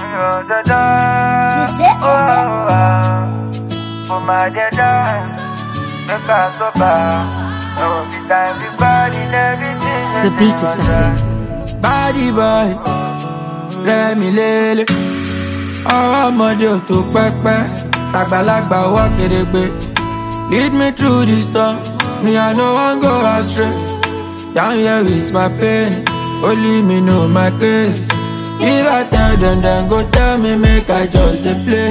Tu sais, tu For my dead make us so bad. Every time we party, everything. The Beat Assassin. body boy rẹmi lélẹ̀ ọwọ́ ọmọdé ò tó pẹ́pẹ́ àgbàlagbà wá kérégbé lead me through the storm me i no wan go astray down here with my pain only me know my case if i tell dem dem go tell me make i just dey play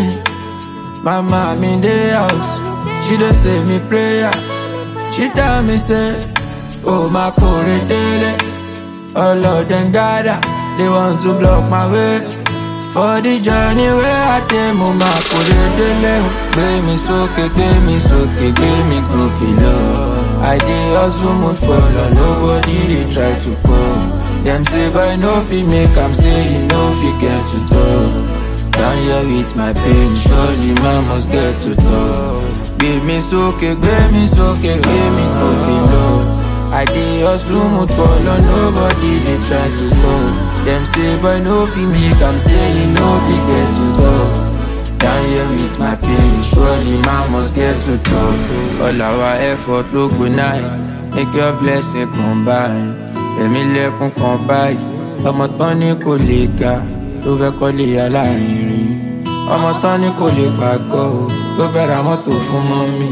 mama mi dey house she dey say me prayer she tell me say oh ma kore dele. All of them gather, they want to block my way. For the journey where I take mama put it dele. Gbé mi sókè, gbé mi sókè, gbé mi gòkè lọ. I dey hustle mood follow, nobody dey try to come. Dem say boy no fit make am say you no fit get to talk. Down here with my pain, surely man must get to talk. Gbé mi sókè, gbé mi sókè, gbé mi gòkè lọ. I dey hustle mood follow, nobody dey try to come. Dem say boy no fit make am say you no fit get to talk. Down here with my pain, surely man must get to talk. All our effort ló go nine, make your blessing combine. Ẹ̀mí lẹ́kún kan báyìí, ọmọ tán ní kò lè ga, tó fẹ́ kọ́lé aláìrìn. Ọmọ tán ní kò lè pàgọ́, o, tó fẹ́ ra mọ́tò fún mọ́mì.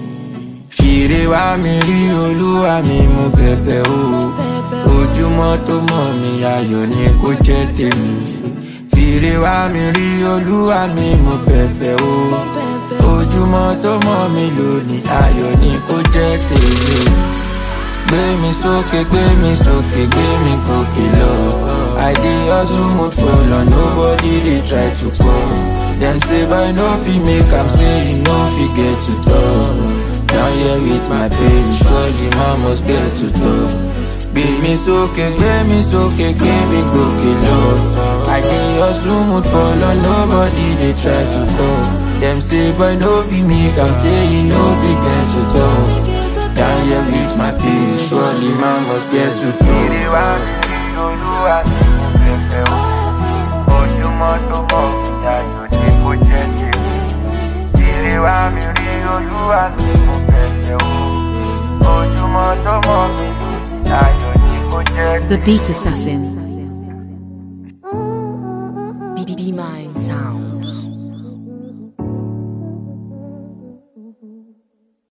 Fìrè wá mi rí olúwa mi mú bẹ̀bẹ̀ o. Ojúmọ́ tó mọ̀ mi ayọ̀ ni kó jẹ́ tèmi. Fìrè wá mi rí olúwa mi mú bẹ̀bẹ̀ o. Ojúmọ́ tó mọ̀ mi lónìí ayọ̀ ni kó jẹ́ tèmi. Gbé mi sókè, gbé mi sókè, gbé mi gòkè lọ. I dey hustle mood follow, nobody dey try to come. Dem say boy no fit make am say you no fit get to talk. Down here with my pain, surely man must get to talk. Gbé mi sókè, gbé mi sókè, gbé mi gòkè lọ. I dey hustle mood follow, nobody dey try to talk. Dem say boy no fit make am say you no fit get to talk. Down here with my pain, surely man must get to talk. Ìrè wá mi rí olúwa mi mú bẹ̀bẹ̀ o. Ojúmọ́ tó mọ̀ mí ayọ̀ ni kò jẹ́ tèmi. Ìrè wá mi rí olúwa mi mú bẹ̀bẹ̀ o. Ojúmọ́ tó mọ̀ mí ayọ̀ ni kò jẹ́ tèmi. The Beat Assassin.